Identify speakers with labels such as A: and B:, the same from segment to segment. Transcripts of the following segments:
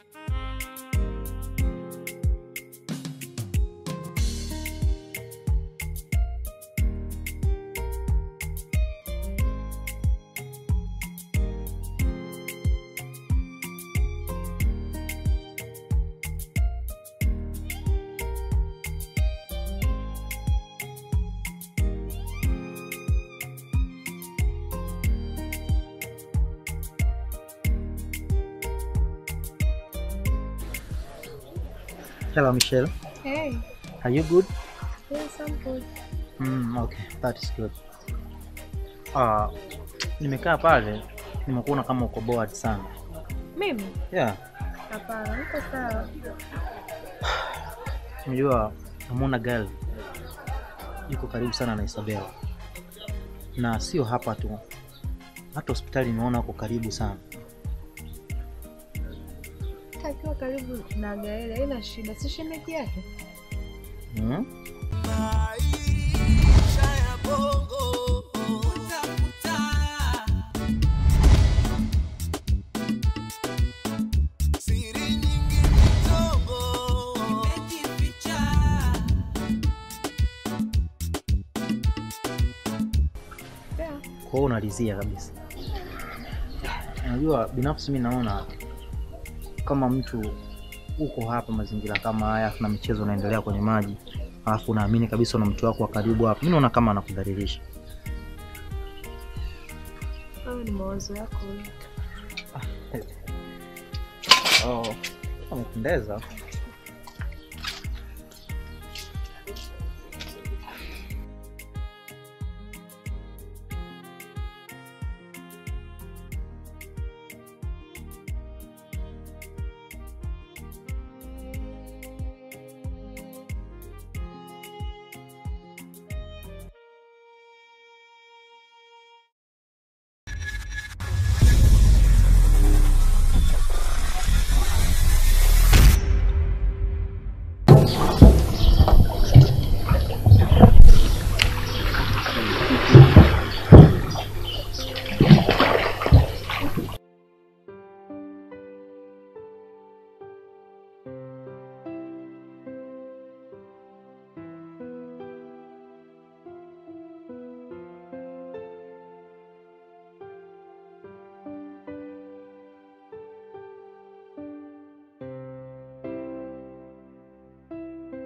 A: Hello, Michelle.
B: Hey,
A: Are you good?
B: yes, I'm good.
A: Mm, okay, that is good. Ah, nimekaa pale nimekuona kama uko bored sana.
B: Mimi?
A: Yeah,
B: Hapana, niko sawa.
A: unajua namwona girl yuko karibu sana na Isabel, na sio hapa tu, hata hospitali nimeona uko karibu sana.
B: Akiwa karibu na Gaeli haina shida, si shemeji yake?
A: Mm?
C: Maisha ya bongo utakuta siri nyingi kidogo imejificha.
B: Yeah.
A: Kwa hiyo unalizia kabisa. Unajua, binafsi mi naona kama mtu uko hapa mazingira kama haya, na michezo unaendelea kwenye maji, alafu unaamini kabisa una mtu wako wa karibu hapa, mi naona kama anakudhalilisha.
B: Hayo ni mawazo yako wewe.
A: Oh, amependeza.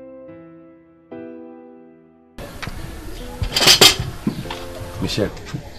D: Michelle,